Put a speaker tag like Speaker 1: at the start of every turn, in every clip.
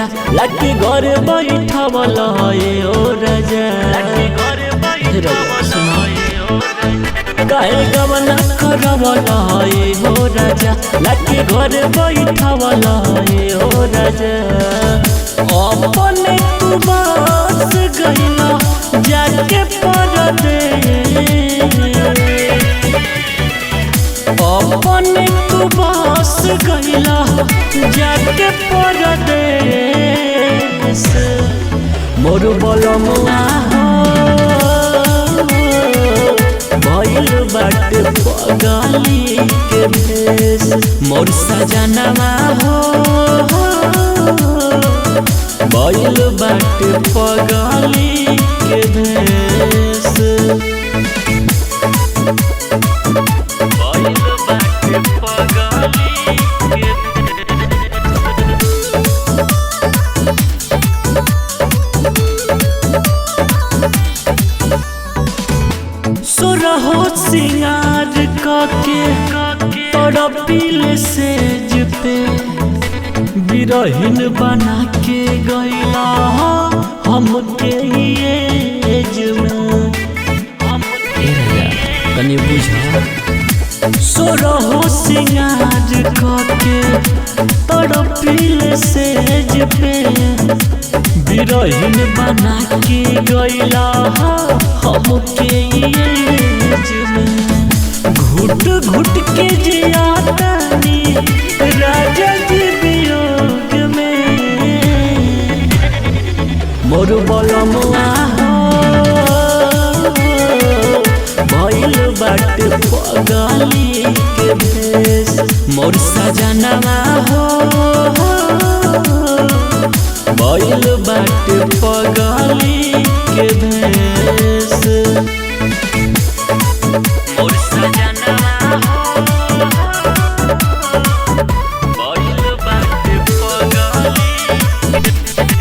Speaker 1: राजा लाके घर बैठवल ए ओ राजा हे राजा सुना काहे गवना करवल ए हो राजा लाके घर बैठवल ए हो राजा अपने तू बस गइला जाके परदेश अपने तू बस गइला जाके परदेश मोर बलमुआ हो भइल बाटे पगली के भेष मोर सजनवा हो भइल बाटे पगली के भेष भइल बाटे पगली के सुरहो सिंगार काके तड़पिल सेज पे बिरहिन बना के गैला हमके एज में तनी बुझा सोरहो सिंगार काके तड़पिल सेज पे बिरहिन बना के गैला हमके एज में घुट घुट के जियातानी राजा जी वियोग में मोर बलमुआ हो भइल बाटे पगली के भेष मोर सजनवा हो भइल बाटे पगली के भेष मोर सजनवा हो भइल बाटे पगली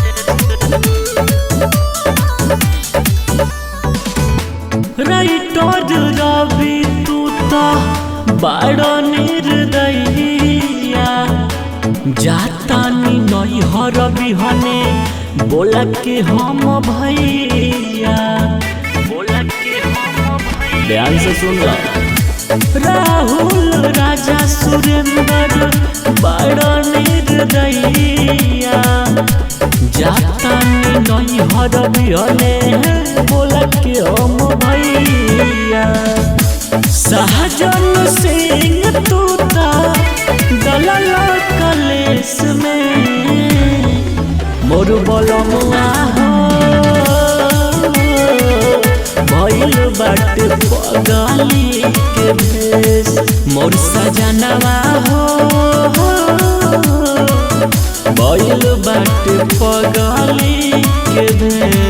Speaker 1: राइटर रवि तू तो बड़ निर्दयिया जातानी नैहर बिहने बोला के हम भैया बोला के हम भैया ध्यान से सुन राहुल राजा सुरेंद्र बड़ निर्दयिया जातानी नैहर बिहने बोला के हम भैया सहजन सिंह तू ता दलल कलेस में मोर बलमुआ हो भइल बाटे पगली के भेष मोर सजनवा हो भइल बाटे पगली के भेष